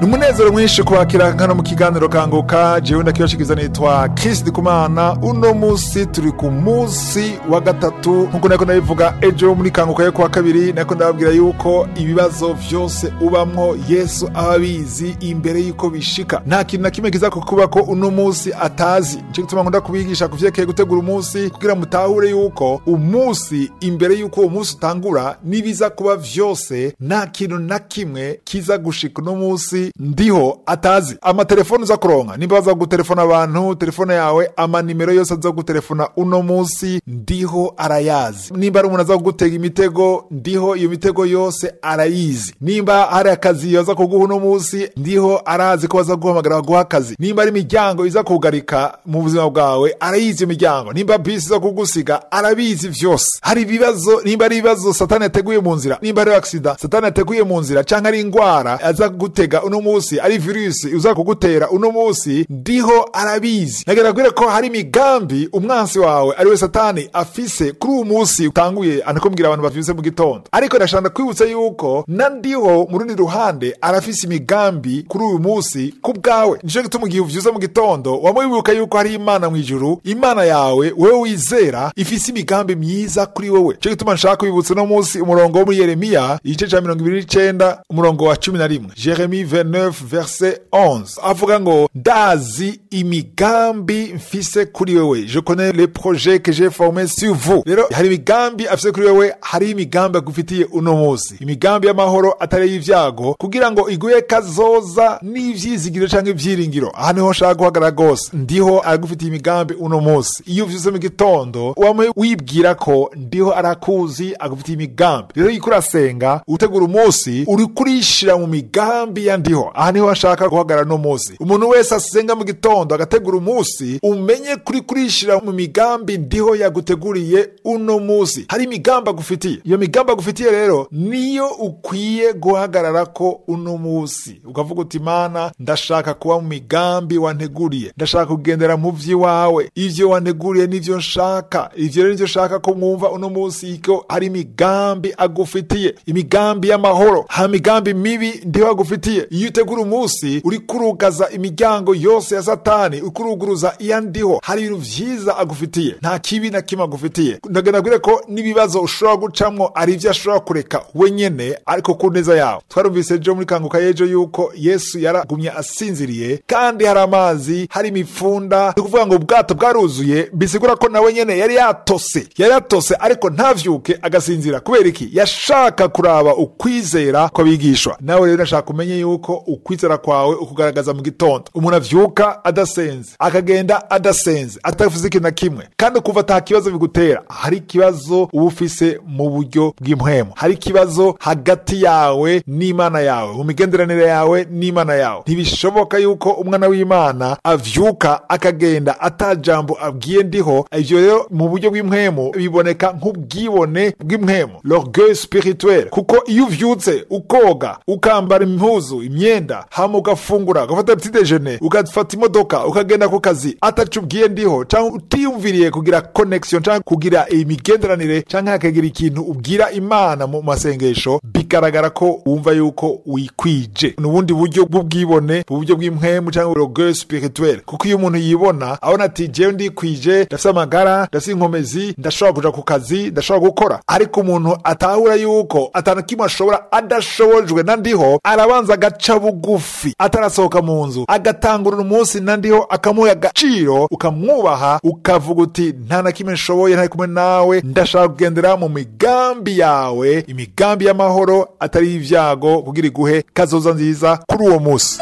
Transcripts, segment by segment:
ni umunezero mwinshi kubakira hano mu kiganiro kanguka jewe ndakibashikiza nitwa Chris Ndikumana uno musi turi ku musi wa gatatu nkuko nako ndabivuga ejo muri kanguka yo kuwa kabiri nako ndababwira yuko ibibazo vyose ubamwo Yesu aba abizi imbere yuko bishika nta kintu na kimwe kiza kukuba ko uno musi atazi nico gituma nkunda kubigisha kuvyerekeye gutegura umunsi kugira mutahure yuko umunsi imbere yuko uwo munsi utangura nibiza kuba vyose nta kintu na kimwe kiza gushika uno musi ndiho atazi amatelefone uza kuronka nimba baza gutelefona abantu telefone yawe amanimero yose aza gutelefona uno musi ndiho arayazi nimba ari umuntu aza kugutega imitego ndiho iyo mitego yose arayizi nimba hari akazi baza kuguha uno musi ndiho arazi ko baza guhamagara baguha akazi nimba ari imiryango iza kugarika mu buzima bwawe arayizi iyo miryango nimba bisi iza kugusiga arabizi vyose hari ibibazo nimba ari ibibazo satani yateguye mu nzira nimba ari aksida satani yateguye mu nzira canke ari ingwara aza kugutega uno musi ari virusi uza kugutera uno musi ndiho arabizi nagera kwire ko hari imigambi umwansi wawe ari we satani afise kuri uwo musi utanguye anakumbwira abantu bavyuse mu gitondo ariko ndashaka kwibutsa yuko na ndiho mu rundi ruhande arafise imigambi kuri uyu musi ku bwawe nico gituma igihe uvyuze mu gitondo wama wibuka yuko hari imana mu ijuru imana yawe wewe wizera ifise imigambi myiza kuri wowe nico gituma nshaka kwibutsa uno musi umurongo wo muri yeremiya igice ca mirongo ibiri n'icenda umurongo wa cumi na rimwe jeremi 29 verset 11 avuga ngo ndazi imigambi mfise kuri wewe je connais les projets que j'ai formés sur vous rero hari imigambi afise kuri wewe hari imigambi agufitiye uno musi imigambi y'amahoro atari y'ivyago kugira ngo iguhe kazoza n'ivyizigiro canke ivyiringiro aha niho nshaka guhagarara rwose ndiho aragufitiye imigambi uno musi iyo uvyuze mu gitondo wame wibwira ko ndiho arakuzi agufitiye imigambi rero iyo urasenga utegura umunsi uri kurishira mu migambi ya ndiho aha niho nshaka guhagarara no musi umuntu wese asenga mu gitondo agategura umunsi umenye kuri kurishira mu migambi ndiho yaguteguriye uno musi hari imigambi agufitiye iyo migambi agufitiye rero niyo ukwiye guhagarara ko uno musi ukavuga uti mana ndashaka kuba mu migambi wanteguriye ndashaka kugendera mu vy'iwawe ivyo wanteguriye nivyo nshaka ivyo rero nivyo nshaka ko mwumva uno musi ko hari imigambi agufitiye imigambi y'amahoro ha migambi mibi ndiho agufitiye iyo utegura umunsi uri kurugaza imiryango yose ya satani uri kuruguruza iya ndiho hari ibintu vyiza agufitiye nta kibi na kimwe agufitiye ndagenda kwire ko n'ibibazo ushobora gucamwo ari ivyo ashobora kureka wenyene ariko ku neza yawe twarumvise ejo muri kanguka y'ejo yuko yesu yaragumye asinziriye kandi hari amazi hari imipfunda ni ukuvuga ngo ubwato bwaruzuye bisigura ko nawe nyene yari yatose yari yatose ariko ntavyuke agasinzira kubera iki yashaka kuraba ukwizera kw'abigishwa nawe rero nashaka kumenye yuko ukwizera kwawe ukugaragaza mu gitondo umuntu avyuka adasenze akagenda adasenze atavuze ikintu na kimwe kandi ukuva ata kibazo bigutera hari ikibazo uba ufise mu buryo bw'impwemu hari ikibazo hagati yawe n'imana yawe mu migenderanire yawe n'imana yawe ntibishoboka yuko umwana w'imana avyuka akagenda ata jambo abwiye ndiho ivyo rero mu buryo bw'impwemu biboneka nk'ubwibone bw'impwemu l'orgueil spirituel kuko iyo uvyutse ukoga ukambara impuzu imyenda hama ugafungura ugafata petit déjeuner ugafata imodoka ukagenda ku kazi ataco ubwiye ndiho canke utiyumviriye kugira connection canke kugira imigenderanire canke hakagira ikintu ubwira imana mu masengesho bigaragara ko wumva yuko wikwije ni ubundi buryo bw'ubwibone mu buryo bw'impwemu canke l'orgueil spirituel kuko iyo umuntu yibona abona ati jewe ndikwije ndafise amagara ndafise inkomezi ndashobora kuja ku kazi ndashobora gukora ariko umuntu atahura yuko atana kimwe ashobora adashobojwe na ndiho arabanza agaca bugufi atarasohoka mu nzu agatangurira umunsi na ndiho akamuha agaciro ukamwubaha ukavuga uti nta na kimwe nshoboye ntari kumwe nawe ndashaka kugendera mu migambi yawe imigambi y'amahoro atari y'ivyago kugira iguhe kazoza nziza kuri uwo munsi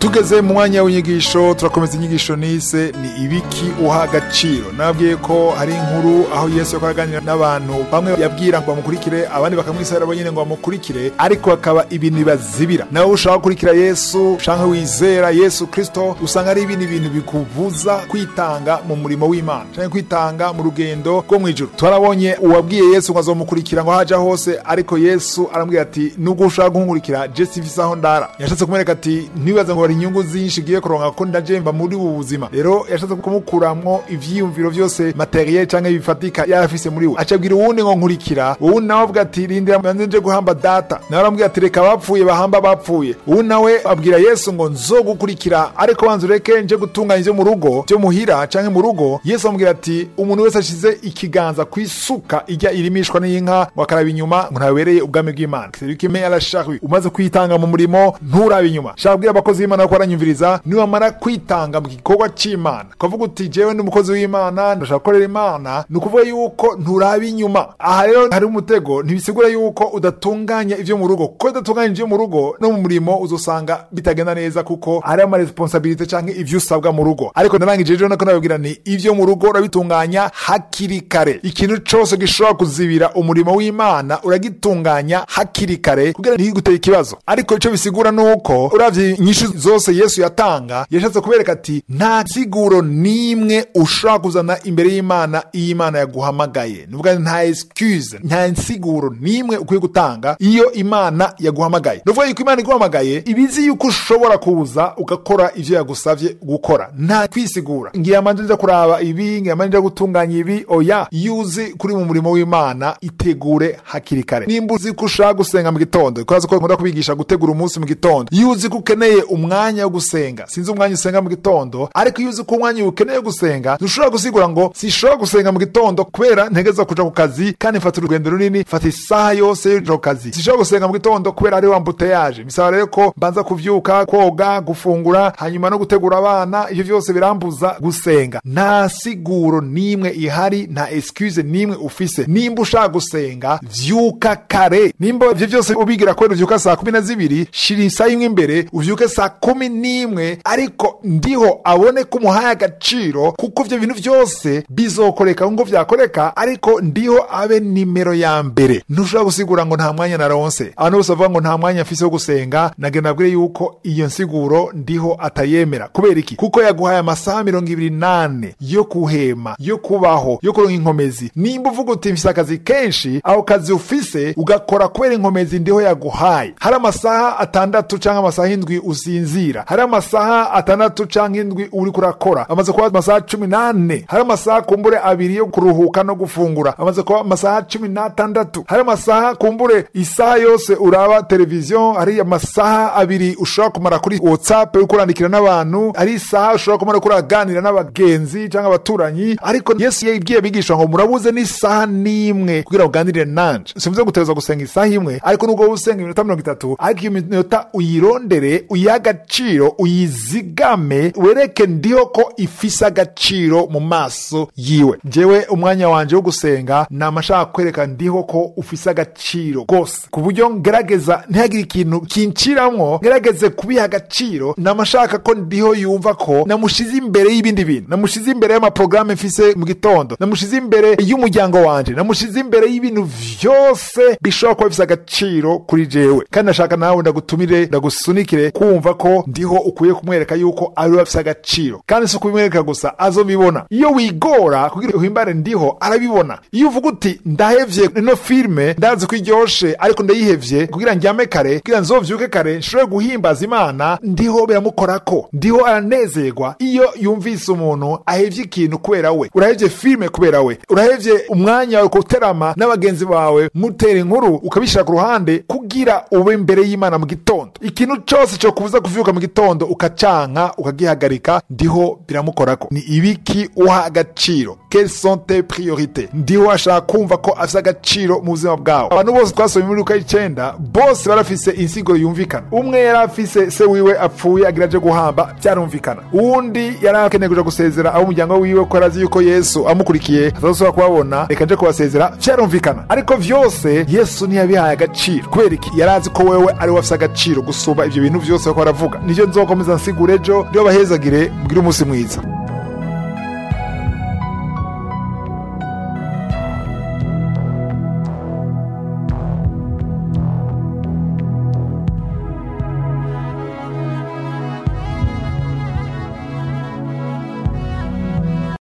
tugeze mu mwanya w'inyigisho turakomeza inyigisho nise ni ibiki uha agaciro nabwiye ko hari inkuru aho yesu yako araganira n'abantu bamwe yabwira ngo bamukurikire abandi bakamwisabira bo nyine ngo bamukurikire ariko hakaba ibintu bibazibira nawe ushaka gukurikira yesu ushaka wizera yesu kristo usanga ari ibindi bintu bikubuza kwitanga mu murimo w'imana cyangwa kwitanga mu rugendo rwo mu ijuru twarabonye uwabwiye yesu ngo azomukurikira ngo haja hose ariko yesu arambwira ati nubwo ushaka kunkurikira je sifise aho ndara yashatse kumwereka ati ntibaze ngo hari inyungu zinshi ngiye kuronka ko ndajemba muri ubu buzima rero yashatse kumukuramwo ivyiyumviro vyose materiel canke bifatika yarafise muri we acabwira uwundi ngo nkurikira uwundi nawe avuga ati rindira manze nje guhamba data nawe arambwira ati reka abapfuye bahamba bapfuye uwundi nawe abwira yesu ngo nzogukurikira ariko banza ureke nje gutunganya ivyo mu rugo vyo muhira canke mu rugo yesu amubwira ati umuntu wese ashize ikiganza ku isuka ijya irimishwa n'inka ngo akaraba inyuma ngo ntabereye ubwami bw'imana serikime yarashahi umaze kwitanga mu murimo nturabe inyuma shaka kubwira abakozi b'imana ko baranyumviriza niwamara kwitanga mu gikorwa c'imana ukavuga uti jewe ndi umukozi w'imana ndashaka gukorera imana ni ukuvuga yuko nturaba inyuma aha rero hari umutego ntibisigura yuko udatunganya ivyo mu rugo kuko udatunganya ivyo mu rugo no mu murimo uzosanga bitagenda neza kuko hari amaresponsabilite canke ivyo usabwa mu rugo ariko narangije rero nako nababwira ni ivyo mu rugo urabitunganya hakiri kare ikintu cose gishobora kuzibira umurimo w'imana uragitunganya hakiri kare kugira ntiguteye ikibazo ariko ico bisigura nuko uravye inyishu zose yesu yatanga yashatse kubereka ati nta siguro n'imwe ushobora kuzana imbere y'imana iyo imana yaguhamagaye nuvuga nta excuse nta nsiguro n'imwe ukwiye gutanga iyo imana yaguhamagaye nuvuga yuko imana iguhamagaye ibizi yuko ushobora kuza ugakora ivyo yagusavye gukora nta kwisigura ngiye amanje nja kuraba ibi ngiye amanje nja gutunganya ibi oya iyo uzi kuri mu murimo w'imana itegure hakiri kare nimba uzi ko ushaka gusenga mu gitondo kuraza ko nkunda kubigisha gutegura umunsi mu gitondo iyo uzi ko ukeneye umwanya wo gusenga sinzi umwanya usenga mu gitondo ariko iyo uzi ko umwanya ukeneye gusenga ntushobora gusigura ngo sishobora gusenga mu gitondo kubera ntegeza kuja ku kazi kandi mfata urugendo runini mfata isaha yose yo kuja ku kazi sishobora gusenga mu gitondo kubera ari wambuteyaje bisaba rero ko mbanza kuvyuka koga gufungura hanyuma no gutegura abana ivyo vyose birambuza gusenga nta siguro n'imwe ihari nta excuse n'imwe ufise nimba ushaka gusenga vyuka kare nimba ivyo vyose ubigira kubera uvyuka saa kumi na zibiri shira isaha imwe imbere uvyuke saa kumi n'imwe ariko ndiho abone ko umuhaye agaciro kuko ivyo bintu vyose bizokoreka ngo vyakoreka ariko ndiho abe nimero ya mbere ntushobora gusigura ngo nta mwanya naronse abantu bose bavuga ngo nta mwanya mfise wo gusenga nagenda nabwire yuko iyo nsiguro ndiho atayemera kubera iki kuko yaguhaye amasaha mirongo ibiri nane yo kuhema yo kubaho yo kuronka inkomezi nimba uvuga uti mfise akazi kenshi ako kazi ufise ugakora kubera inkomezi ndiho yaguhaye hari amasaha atandatu canke amasaha indwi usinzira hari amasaha atandatu canke indwi uri kurakora amaze kuba amasaha cumi nane hari amasaha kumbure abiri yo kuruhuka no gufungura amaze kuba amasaha cumi n'atandatu hari amasaha kumbure isaha yose uraba televiziyo hari amasaha abiri ushobora kumara kuri whatsapp uri kurandikira n'abantu hari isaha ushobora kumara uri kuraganira n'abagenzi cyangwa abaturanyi ariko yesu yabwiye abigisha ngo murabuze n'isaha n'imwe kugira ngo uganirire nanje simvuze gutegereza gusenga isaha imwe ariko nubwo wowe usenga iminota mirongo itatu ariko iyo minota uyirondere uyihe agaciro uyizigame wereke ndiho ko ifise agaciro mu maso yiwe jewe umwanya wanje wo gusenga nama nshaka kwereka ndiho ko ufise agaciro rwose ku buryo ngerageza ntihagire ikintu kinciramwo ngerageze kubiha agaciro nama nshaka ko ndiho yumva ko namushize imbere y'ibindi bintu namushize imbere y'amaporogaramu mfise mu gitondo namushize imbere y'umuryango wanje namushize imbere y'ibintu vyose bishobora kuba bifise agaciro kuri jewe kandi nashaka nawe ndagutumire ndagusunikire kumva ko ndiho ukwiye kumwereka yuko ari we afise agaciro kandi si ukubimwereka gusa azobibona iyo wigora kugira uhimbare ndiho arabibona iyo uvuga uti ndahevye ino filime ndazi ko iryoshe ariko ndayihevye kugira njyame kare kugira nzovyuke kare nshobore guhimbaza imana ndiho biramukorako ndiho aranezerwa iyo yumvise umuntu ahevye ikintu kubera we urahevye filime kubera we urahevye umwanya wawe kuterama n'abagenzi bawe mutera inkuru ukabishira ku ruhande kugira ube imbere y'imana mu gitondo ikintu cose co kubuza kuvyuka mu gitondo ukacanka ukagihagarika ndiho biramukorako ni ibiki uha agaciro quelles sont tes priorités ndiho ashaka kumva ko afise agaciro mu buzima bwawe abantu bose twasomye muri luka y'icenda bose barafise insiguro yumvikana umwe yari afise se wiwe apfuye agira aje guhamba vyarumvikana uwundi yari akeneye kuja gusezera abo umuryango wiwe ko arazi yuko yesu amukurikiye atazosubira kubabona reka nje kubasezera vyarumvikana ariko vyose yesu ntiyabihaye agaciro kubera iki yari azi ko wewe ari we afise agaciro gusumba ivyo bintu vyose bariko baravuga nivyo nzokomeza nsigura ejo ndiyo bahezagire mugire umunsi mwiza